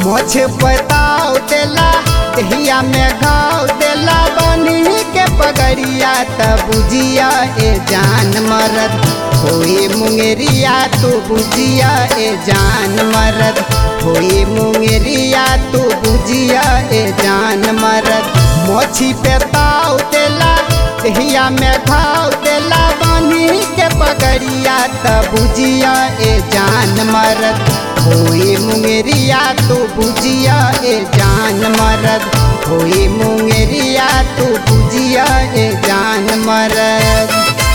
मोछ बताओ देला दहिया में घाव देला बनी के पगड़िया त बुझिया ए जान मरद होई मुंगेरिया तू बुझिया ए जान मरद होई मुंगेरिया तू बुझिया ए जान मरद मोछी पे ताव देला दहिया में घाव देला बनी के पगड़िया त बुझिया ए जान मरद होई मुंगेरिया तू बुझिया ए जान मरद होई मुंगेरिया तू बुझिया ए जान मरद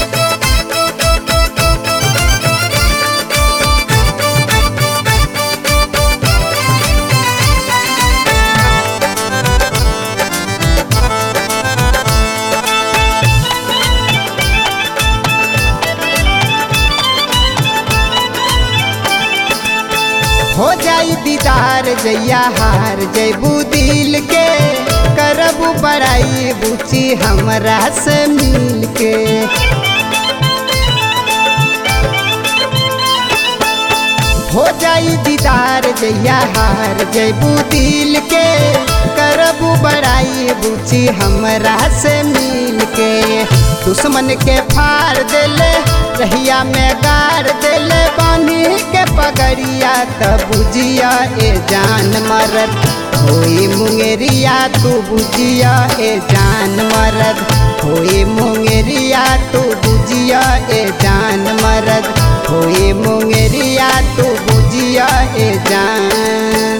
हो जाई दीदार जैया हार जैबू दिल के करबू बड़ाई बुची हमरा से मिल के हो जाई दीदार जैया हार जैबू दिल के करबू बड़ाई बुची हमरा से मिल के दुश्मन के फाड़ देले रहिया में गाड़ देले बानी के पगड़िया त बुझिया ए जान मरद होई मुंगेरिया तू बुझिया ए जान मरद होई मुंगेरिया तू बुझिया ए जान मरद होई मुंगेरिया तू बुझिया ए जान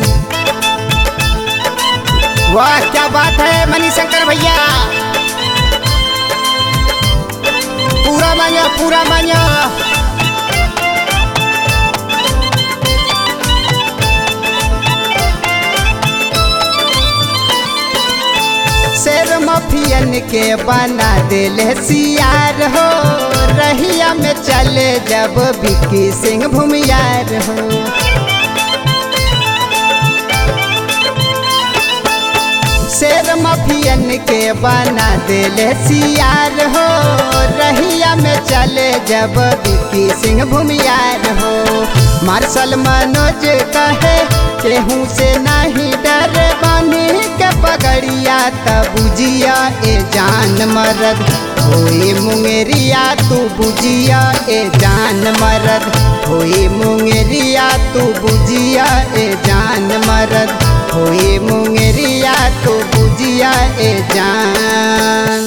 वाह क्या बात है मणिशंकर भैया पूरा मांगा पूरा मांगा शेर मफियन के बना दिले सियार हो रहिया में चले जब विक्की सिंह भूमियार हो शेर मफियन के बना दिले सियार हो रहिया में चले जब विक्की सिंह भूमियार हो मार्शल मनोज कहे केहू से नहीं डर बनी के पगड़िया त बुझिया ए जान मरद होई मुंगेरिया तू बुझिया ए जान मरद होई मुंगेरिया तू बुझिया ए जान मरद होई मुंगेरिया तू बुझिया ए जान